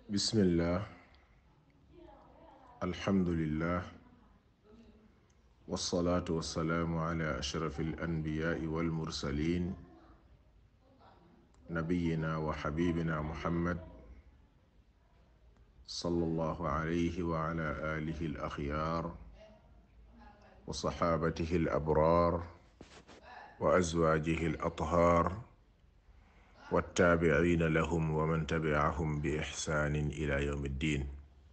bismillah alhamdulillah wasalaatu wasalaamu ala ashrafi alanbiyaai walmursalin nabiyina wa xabibina muhammad sallallahu alayhi wa ala alihi alaxyaar wa saxaabatihi alabrar wa azwaajihi alathaar wattaabiciina lahum wa man tabicahum bi ixsaanin ila yawmi ddin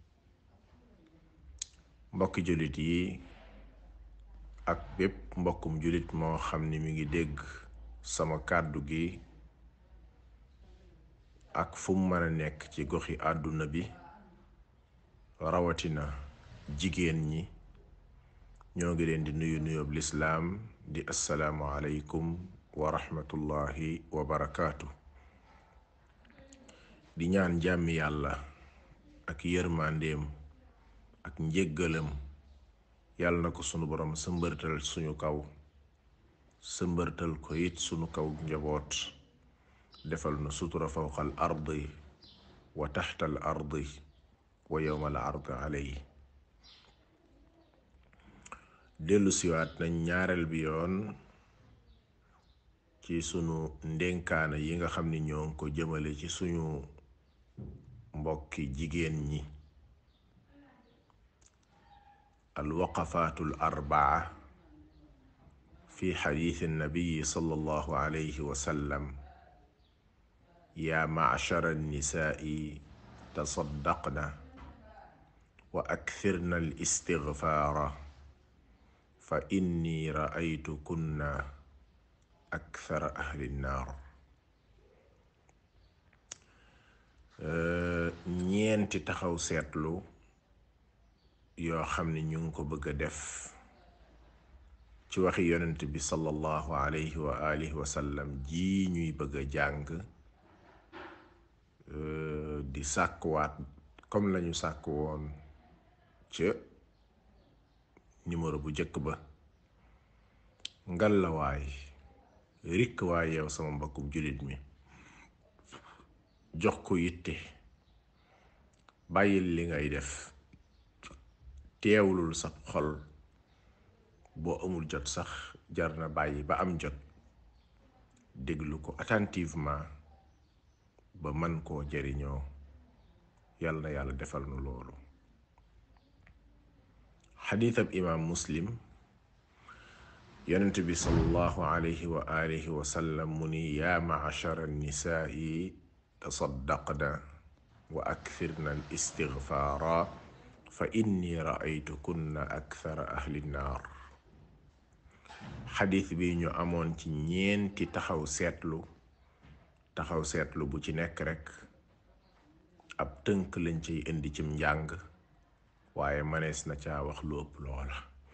mbokki jullit yi ak bépp mbokkum jullit moo xam ni mi ngi dégg sama kàddu gi ak fu mu mën a nekk ci goxi àdduna bi rawatina jigéen ñi ñoo ngi leen di nuyu nuyoob lislaam di assalaamu aleykum wa rahmatullahi wa barakaatu di ñaan jàmmi yàlla ak yërmandeem ak njéggalam yàlla na ko sunu borom sëmbërtal suñu kaw sëmbërtal ko it sunu kaw njaboot defal na sutura fawqal ardi wa taxtal ardi wa yowmal ardi aley dellu siwaat nañ ñaareel bi yoon ci sunu ndénkaana yi nga xam ni ñoo ngi ko jëmale ci suñu mbokki jigéen ñi alwaqafaatu al arbaa fi xadiisi nabiyi sallallahu alayhi wa sallam yaa macshara annisaai tasaddaqna wa akthirna al istigfaara fa inni raaytukunna akthara ahli nnaar ñeenti taxaw seetlu yoo xam ne ñu ngi ko bëgg a def ci waxi yonent bi sallallahu alayhi wa alihi wa sallam ji ñuy bëgg a jàng di sàkkuwaat comme lañu sàkk woon ca numéro bu njëkk ba ngal la waay rikk waay yow sama mbokkum jullit mi jox ko yitte bàyyil li ngay def teewlul sa xol boo amul jot sax jar na bàyyi ba am jot déglu ko attentivement ba man koo jariñoo yàlla na yàlla defal nu loolu xadiitab imaam muslim yonent bi sallallahu alayhi wa alihi wa sallam mu ni yaa macashara nisaa'i tasaddaqna wa akthirna al istigfaara fa inni raaytukunna akthara ahli nnaar xadis bi ñu amoon ci ñeenti taxaw seetlu taxaw seetlu bu ci nekk rekk ab tënk lañ ciy indi cim njàng waaye manees na caa wax lu ëpp loola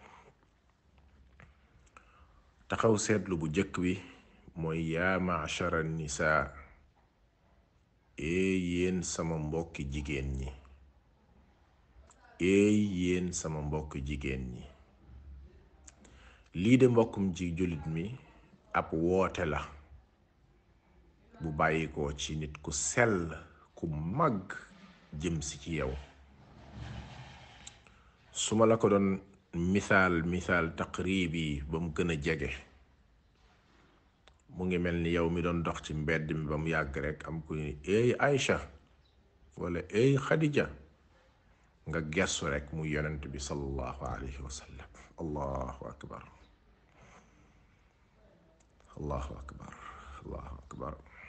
taxaw seetlu bu jëkk bi mooy yaa machara nisaa eey yéen sama mbokki jigéen ñi eey yéen sama mbokk jigéen ñi lii de mbokkum ji jullit mi ab woote la bu bàyyikoo ci nit ku sell ku mag jëm si ci yow su ma la ko doon misaal misaal taqribi ba mu gën a jege mu ngi mel ni yow mi doon dox ci mbedd mi ba mu yàgg rekk am ku ni eey Aïcha wala eey Khadija nga gestu rekk mu yonent bi sallallahu alayhi wa sallam allahu akbar allahu akbar allahu akbar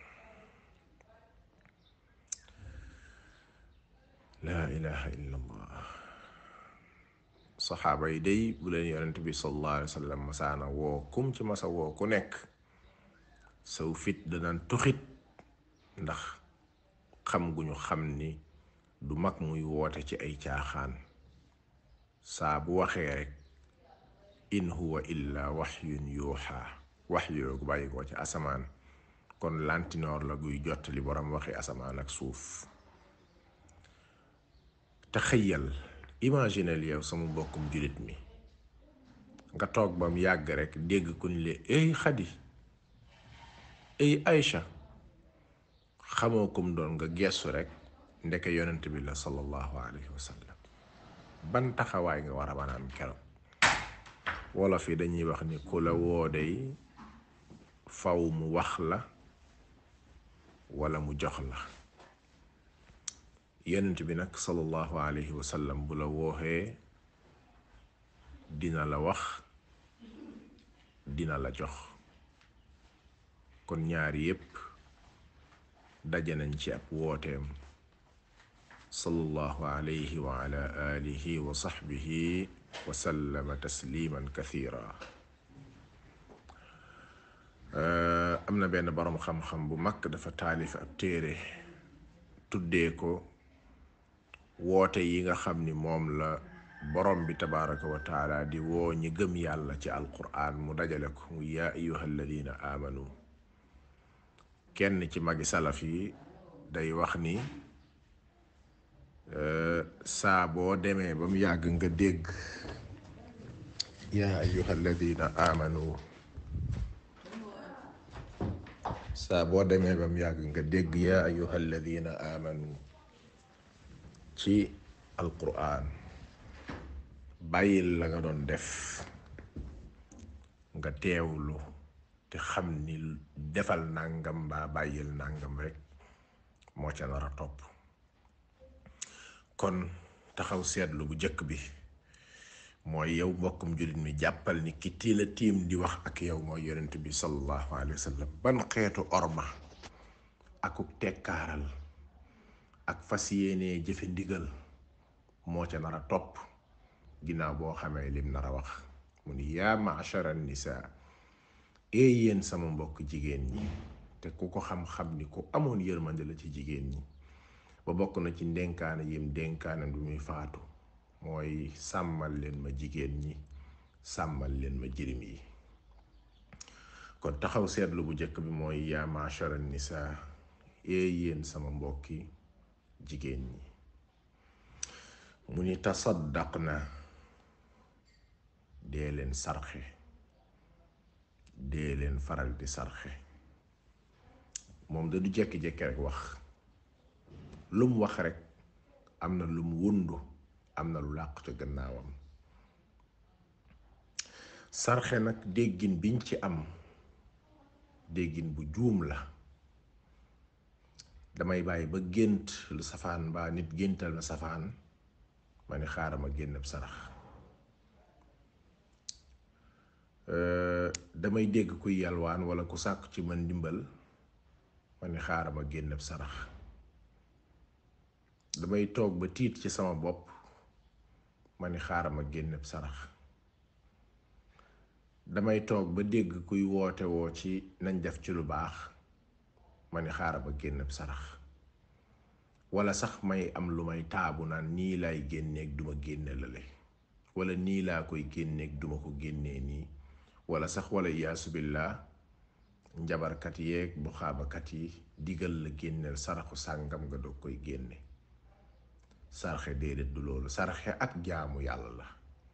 laa ilaha illa allah saxaaba yi day bu leen yonent bi sallallahu alayhi wa sallam masaana woo kum ci masa woo ku nekk saw fit danaan tuxit ndax xam gu ñu xam ni du mag muy woote ci ay caaxaan saa bu waxee rek in huwa illa waxyun yuuxa wax yoogu bàyyi ko ci asamaan kon lantinoor la guy jottali borom waxi asamaan ak suuf te xëyal imaginel yow sama mbokkum jullit mi nga toog bam yàgg rek dégg ku ni le ey xadi ey Aïcha xamoo kum doon nga gestu rek ndeke yonent bi la sallallahu alayhi wa sallam ban taxawaay nga war a mën a am keroog wolof yi dañuy wax ni ku la woo day faw mu wax la wala mu jox la yonent bi nag sallallahu alayhi wa sallam bu la wooxee dina la wax dina la jox kon ñaari yépp daje nañ ci ab wooteem sallallahu alayhi wa ala alihi wa sahbihi wa sallama tasliman kathira am na benn boroom xam-xam bu mag dafa taalif ab téere tuddee ko woote yi nga xam ni moom la borom bi tabaraka wa taala di woo ñi gëm yàlla ci alquran mu dajale ko mu yaa ayuha alladina amanu kenn ci magi salaf yi day wax ni saa boo demee ba mu yàgg nga dégg yaa ayuha alladina amanu saa boo demee ba mu yàgg nga dégg yaa ayuha alladina amanu ci alquran bàyyil la nga doon def nga teewlu te xam ni defal nàngam mbaa bàyyil nàngam rek moo ca nar a topp kon taxaw seetlu bu jëkk bi mooy yow mbokkum jullit mi jàppal ni ki tii la tiim di wax ak yow mooy yonent bi sallallahu alayhi wa sallam ban xeetu orma akuk tekkaaral ak fas yéenee jëfe ndigal moo ca nar a topp ginnaaw boo xamee lim nar a wax mu ni yaa ma'shara nisaa ee yéen sama mbokk jigéen ñi te ku ko xam-xam ni ku amoon yërmande la ci jigéen ñi ba bokk na ci ndénkaane yim dénkaane du muy faatu mooy sàmmal leen ma jigéen ñi sàmmal leen ma jirim yi kon taxaw seetlu bu njëkk bi mooy yaa ma'shara nisaa ee yéen sama mbokki jigéen ñi mu ni tasaddaq na dee leen sarxe dee leen faral di sarxe moom da du jekki-jekki rek wax lu mu wax rek am na lu mu wundu am na lu làqu ca gannaawam sarxe nag déggin biñ ci am déggin bu juum la damay bàyyi ba gént lu safaan mbaa nit géntal na safaan ma ni xaaral ma génn ab sarax damay dégg kuy yalwaan wala ku sàkk ci man ndimbal ma ni xaaral ma génn ab sarax damay toog ba tiit ci sama bopp ma ni xaaral ma génn ab sarax damay toog ba dégg kuy woote woo ci nañ def ci lu baax ma ni xaaral ma génn ab sarax wala sax may am lu may taabu naan nii laay génneeg duma génne lale wala nii laa koy génneeg duma ko génnee nii wala sax wala iyaasu billah njabarkat yeeg bu xaabakat yi digal la génneel saraxu sàngam nga doog koy génne sarxe déedéet du loolu sarxe ak jaamu yàlla la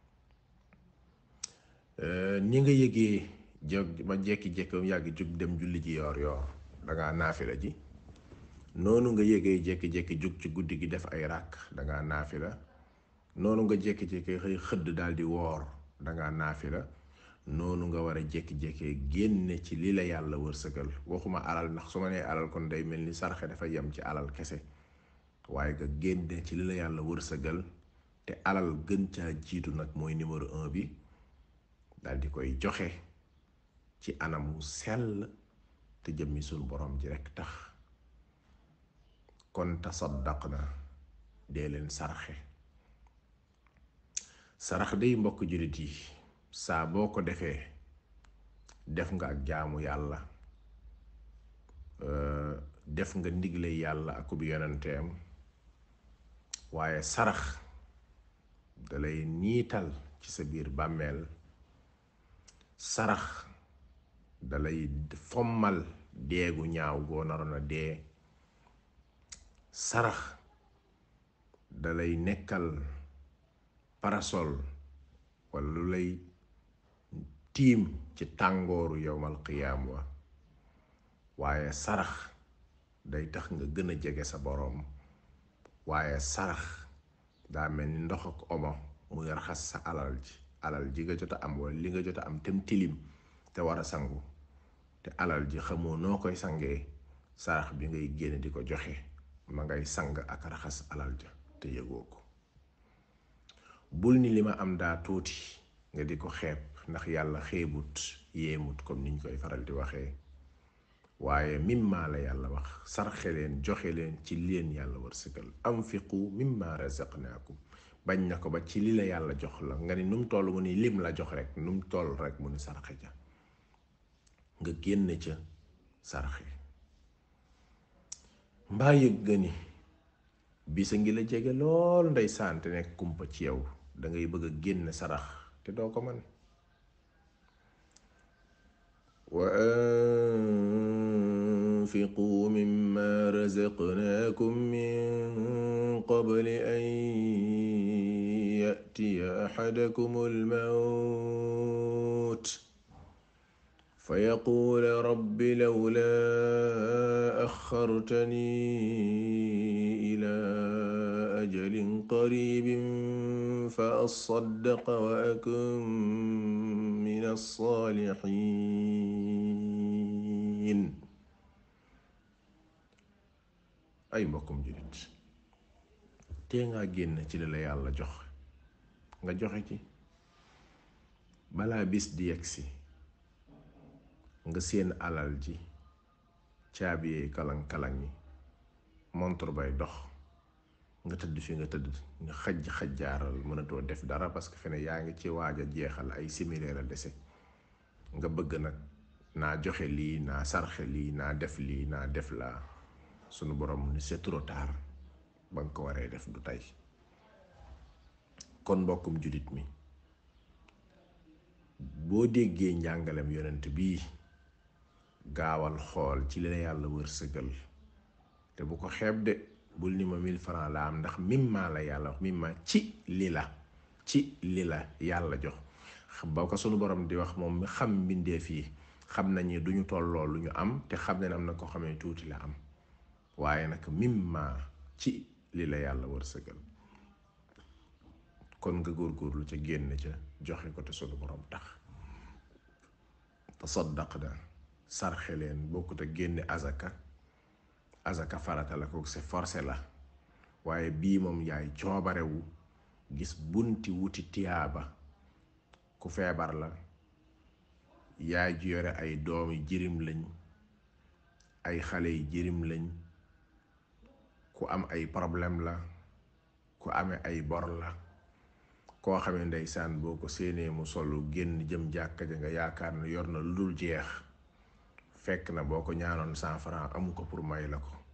ni nga yëgee jóg ma jekki-jekki mu yàgg jug dem julli ji yoor yoor dangaa naafila ji noonu nga yëgee jekki-jekki jug ci guddi gi def ay ràkk dangaa naafila noonu nga jekki-jekki xëy xëdd daal di woor dangaa naafila noonu nga war a jékki-jékkee génne ci li la yàlla wërsëgal waxuma alal ndax su ma nee alal kon day mel ni sarxe dafa yem ci alal kese waaye nga génne ci li la yàlla wërsëgal te alal gën caa jiitu nag mooy numéro un bi dal di koy joxe ci anamu sell te jëmmi suñ borom ji rekk tax kon tasaddaq na dee leen sarxe sarax day mbokk jullit yi saa boo ko defee def nga ak jaamu yàlla def nga ndigle yàlla akub yonenteem waaye sarax dalay niital ci sa biir bàmmeel sarax dalay fommal deegu ñaaw goo naroon a dee sarax dalay nekkal parasol walla lu lay tiim ci tàngooru yowmal qiyaam wa waaye sarax day tax nga gën a jege sa boroom waaye sarax daa mel ni ndox ak omo muy raxas sa alal ji alal ji nga jot a am wala li nga jot a am tem tilim te war a sangu te alal ji xamoo noo koy sangee sarax bi ngay génne di ko joxe ma ngay sang ak raxas alal ja te yëgoo ko bul ni li ma am daa tuuti nga di ko xeeb ndax yàlla xeebut yéemut comme niñ koy faral di waxee waaye mimma la yàlla wax sarxe leen joxe leen ci leen yàlla wërsëgal anfiqu mimma razaqnaakum bañ na ko ba ci li la yàlla jox la nga ni nu mu toll mu ni lim la jox rek nu mu toll rek mu ni sarxe ja nga génn ca sarxe mbaa yëg nga ni bisa ngi la jege lool ndeysaan te nekk kumpa ci yow dangay bëgg a génn sarax te doo ko man wa anfiqu mimma razaqnaakum min qabli an ya'tiya ahadakum al-mawt فيقول رب لولا أخرتني إلى أجل قريب فأصدق وأكن من الصالحين ay mbokkum julit tee ngaa génn ci li la yàlla jox nga joxe ci balaa bis di yegsi nga seen alal ji caabi yee kalang-kalang yi montre bay dox nga tëdd fi nga tëdd nga xaj xajjaaral mënatoo def dara parce que fene yaa ngi ci waaj a jeexal ay similaire a dese nga bëgg nag naa joxe lii naa sarxe lii naa def lii naa def laa sunu borom ni c'est trop tard ba nga ko waree def du tey kon mbokkum julit mi boo déggee njàngalem yonent bii gaawal xool ci li la yàlla wërsëgal te bu ko xeeb de bul ni ma mille francs la am ndax mimma la yàlla wax mimma ci li la ci li la yàlla jox ba ko sunu borom di wax moom mi xam mbindeef yi xam nañu duñu tolloo lu ñu am te xam ne am na ko xamee tuuti la am waaye nag mimma ci li la yàlla wërsëgal kon nga góorgóorlu ca génn ca joxe ko te sunu borom tax tasaddaq na sarxe leen bokkut a génne azaka azaka farata la ko c'est forcé la waaye bii moom yaay coobarewu gis bunti wuti tiyaaba ku feebar la yaay ju yore ay doomi jirim lañ ay xale yi jirim lañ ku am ay problème la ku amee ay bor la koo xamee ndeysaan boo ko séenee mu solu génn jëm jàkka ja nga yaakaar ne yor na lu dul jeex fekk na boo ko ñaanoon cent franc amu ko pour may la ko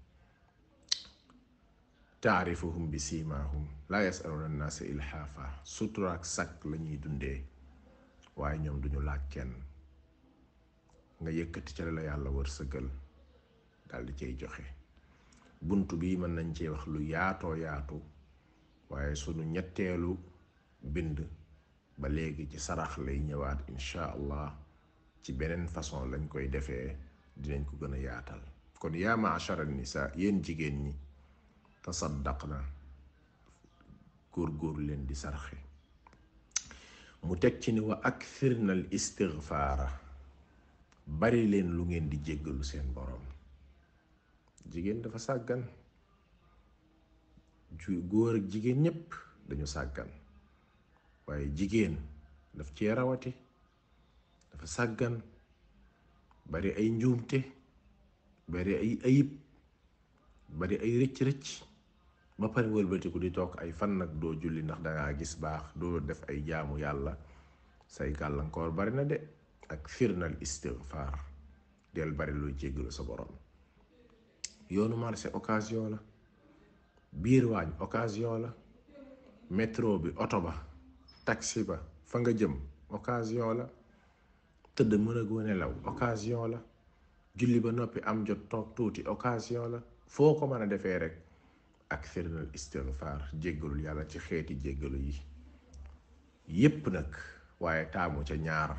taarifuhum bi siimaahum laa yasaluna annaasa ilhaafa sutura ak sakk la ñuy dundee waaye ñoom duñu laaj kenn nga yëkkati ca la yàlla wërsëgal daldi cay joxe bunt bi mën nañ cee wax lu yaatoo yaatu waaye sunu ñetteelu bind ba léegi ci sarax lay ñëwaat incha allah ci beneen façon lañ koy defee dinañ ko gën a yaatal kon yaa maachara nisa yéen jigéen ñi tasaddaq na góor-góor leen di sarxe mu teg ci ni wa akthir na al istigfaara bari leen lu ngeen di jéggalu seen boroom jigéen dafa sàggan ju góor ak jigéen ñépp dañu sàggan waaye jigéen daf cee rawati dafa sàggan bari ay njuumte bari ay ayib bari ay rëcc-rëcc ba pare wëlbatiku di toog ay fan nag doo julli ndax dangaa gis baax doo def ay jaamu yàlla say gàllankoor bari na de ak firnal istigfaar del bari luy jéggalu sa borom yoonu marché occasion la biir waañ occasion la métro bi oto ba taxi ba fa nga jëm occasion la tëdd mën a goo nelaw occasion la julli ba noppi am jot toog tuuti occasion la foo ko mën a defee rek ak firnal istigfaar jéggalul yàlla ci xeeti jéggalu yi yépp nag waaye taamu ca ñaar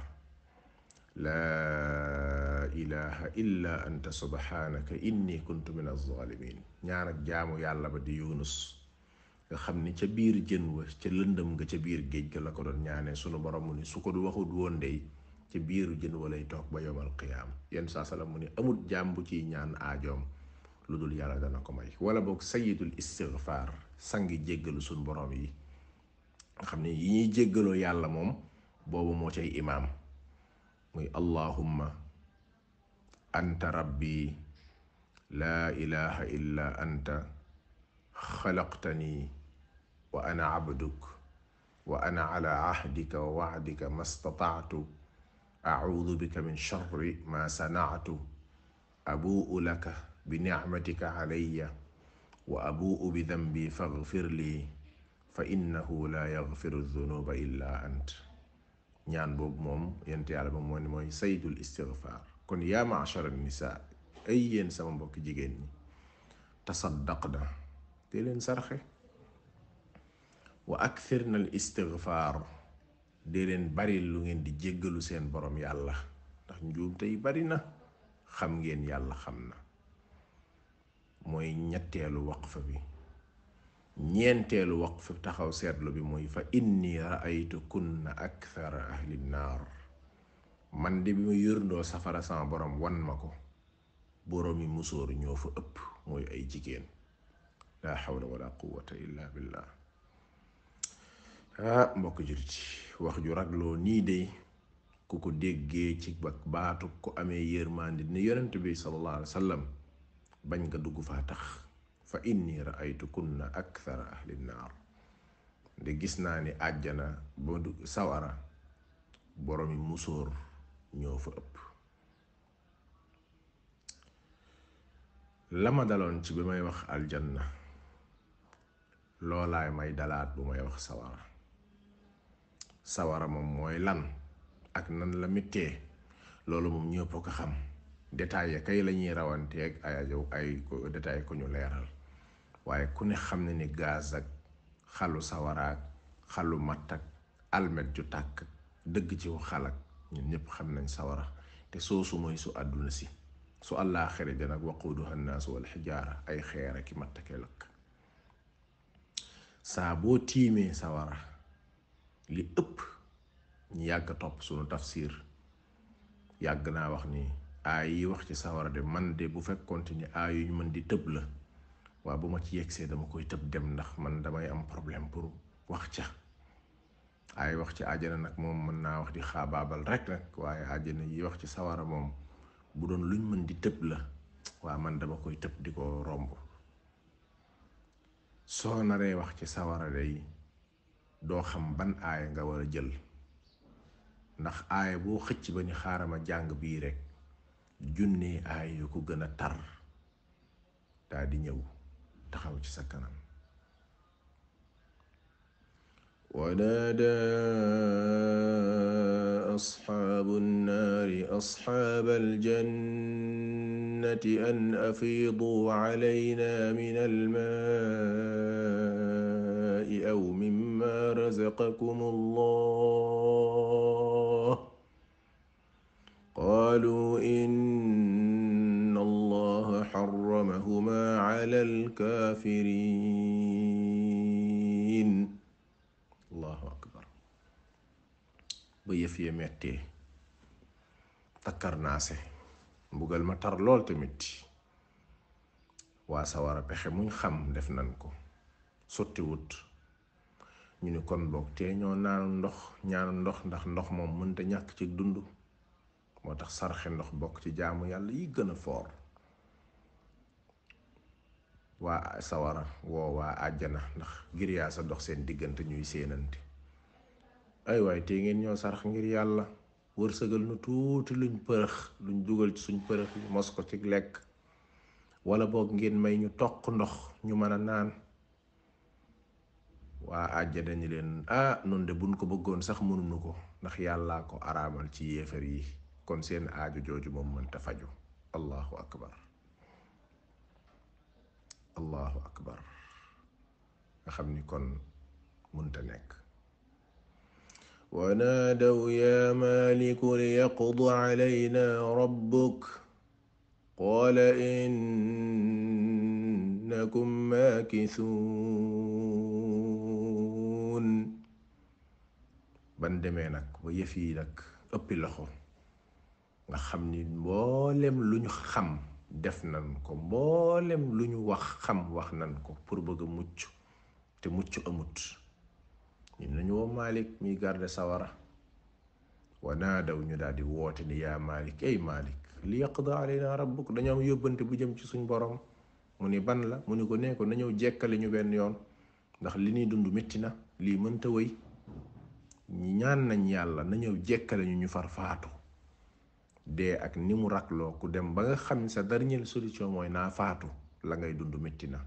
laa ilaha illa anta subhanaka inni kuntu min alzalimin ñaar ak jaamu yàlla ba di yunus nga xam ni ca biir jën wa ca lëndëm nga ca biir géej ga la ko doon ñaanee sunu borom mu ni su ko du waxut woon dey ca biiru jën wa lay toog ba yomal qiyaam yenn saa salaam mu ni amut jaam bu ciy ñaan aajoom lu dul yàlla dana ko may wala boog sayidul istigfaar sangi jéggalu sunu borom yi nga xam ne yi ñuy jéggaloo yàlla moom boobu moo cay imaam muy allahumma anta rabbi laa ilaha illa anta xalaqtani wa ana abduk wa ana ala ahdika wa wacdika ma statactu acuudu bika min charri ma sanactu abuu laka bi nicmatika calaya wa abuu bi dambi faghfir lii fa innahu la yaghfiru dunuba illa ant ñaan boobu moom yent yàlla moom moo ne mooy saydul istigfaar kon yaa machara nisa ay yéen sama mbokki jigéen ñi tasaddaq na te leen sarxe wa akthir na al istigfaar dee leen bari lu ngeen di jéggalu seen borom yàlla ndax njuum tey bari na xam ngeen yàlla xam na mooy ñetteelu waqfa bi ñeenteelu waqfa taxaw seetlu bi mooy fa inni raaytu kunna akthara ahli naar man de bi ma yërndoo safara sama borom wan ma ko boroomi musóor ñoo fa ëpp mooy ay jigéen laa xawla wala quwata illa billah ah mbokk jurit wax ju ragloo nii de ku ko déggee ci baatu ku amee yërmandi ni yonent bi sallallahu alayhi wa sallam bañ nga dugg faa tax fa inni raaytu kunna akthara ahli naar de gis naa ni àjjana ba du sawara boroomi musóor ñoo fa ëpp la ma daloon ci bi may wax aljanna loolaay may dalaat bu may wax sawara sawara moom mooy lan ak nan la mittee loolu moom ñëpp ko xam détail ya kay la ñuy rawanteeg ay ay ko détail ko ñu leeral waaye ku ne xam ne ni gaz ak xalu sawaraak xalu matt ak almet ju tàkk dëgg ci xalak ñun ñëpp xam nañ sawara te soosu mooy su àdduna si su àllaaxira ja nag waquuduha nnaasu wal xijaara ay xeer ak i matt ak lakk saa boo tiimee sawara li ëpp ñu yàgg topp sunu tafsir yàgg naa wax ni aay yi wax ci sawara de man de bu fekkoonte ni aay yu ñu mën di tëb la waa bu ma ci yegsee dama koy tëb dem ndax man damay am problème pour wax ca ay wax ci àjjana nag moom mën naa wax di xaabaabal rek nag waaye àjjana yi wax ci sawara moom bu doon luñ mën di tëb la waa man dama koy tëb di ko romb soo naree wax ci sawara day doo xam ban aaya nga war a jël ndax aaya boo xëcc ba ni xaarama jàng bii rek junnee aaya yu ko gën a tar daa di ñëw taxaw ci sa kanam ونادى أصحاب النار أصحاب الجنة أن أفيضوا علينا من الماء أو مما رزقكم الله قالوا إن الله حرمهما على الكافرين allahu akbar ba yëf ya mettee takkarnaase mbugal ma tar lool tamit waa sawara pexe muñ xam def nan ko sottiwut ñu ni kon boog tee ñoo naanu ndox ñaanu ndox ndax ndox moom mënta ñàkk ci dund moo tax sarxe ndox bokk ci jaamu yàlla yi gën a foor waa sawara woo waa àjjana ndax ngir yaa sa dox seen diggante ñuy séenante ay waay te ngeen ñoo sarax ngir yàlla wërsëgal nu tuuti luñ përëx luñ dugal ci suñ përëx yi mos ko ci lekk wala boog ngeen may ñu toq ndox ñu mën a naan waa àjjana ñi leen ah nun de buñ ko bëggoon sax mënuñu ko ndax yàllaa ko araamal ci yéefar yi kon seen aaju jooju moom mënta faju allahu akbar allahu akbar nga xam ni kon munta nekk wanaadaw ya maliku liyaqd calayna rabbuk qaala innakum maakisuun ban demee nag ba yëf yi nag ëppi loxo nga xam ni mboolem lu ñu xam def nan ko mboolem lu ñu wax xam wax nan ko pour bëgg a mucc te mucc amut ñun nañu woo Malik miy garde sawara wa naadaw ñu daal di woote ni yaa Malik ay Malik li yaqda alayna rabbuk dañoo am yóbbante bu jëm ci suñ borom mu ni ban la mu ni ko nee ko na ñëw jekkali ñu benn yoon ndax li ñuy dund métti na lii mënta wëy ñi ñaan nañ yàlla na ñëw jekkale ñu ñu far faatu dee ak ni mu rakloo ku dem ba nga xam sa dernière solution mooy naa faatu la ngay dund métti na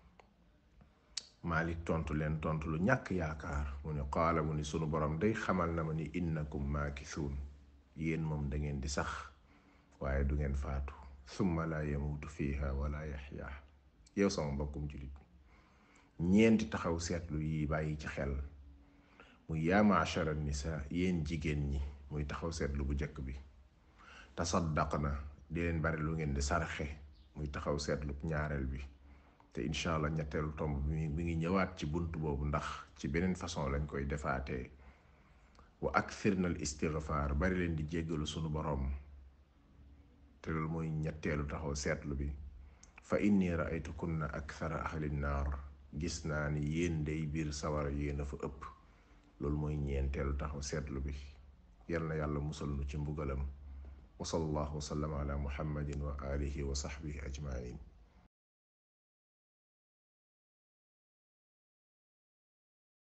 Malik tontu leen tontu lu ñàkk yaakaar mu ne qaala mu ni sunu borom day xamal na ma ni innakum maakisuun yéen moom da ngeen di sax waaye du ngeen faatu summa laa yamuutu fiiha wala yaxya yow sama mbokkum julit ñeenti taxaw seetlu yi bàyyi ci xel muy yaa maachara nisa yéen jigéen ñi muy taxaw seetlu bu njëkk bi tasaddaq na di leen bari lu ngeen di sarxe muy taxaw seetlu ñaareel bi te incha allah ñetteelu tomb bi mi ngi ñëwaat ci bunt boobu ndax ci beneen façon lañ koy defaatee wa akthirna al istigfaar bari leen di jéggalu sunu boroom te loolu mooy ñetteelu taxaw seetlu bi fa inni raaytukunna akthara ahli naar gis naa ni yéen day biir sawara yéen a fa ëpp loolu mooy ñeenteelu taxaw seetlu bi yal na yàlla musal nu ci mbugalam wa sallallahu wa sallam ala muhammadin wa alihi wa sahbihi ajmain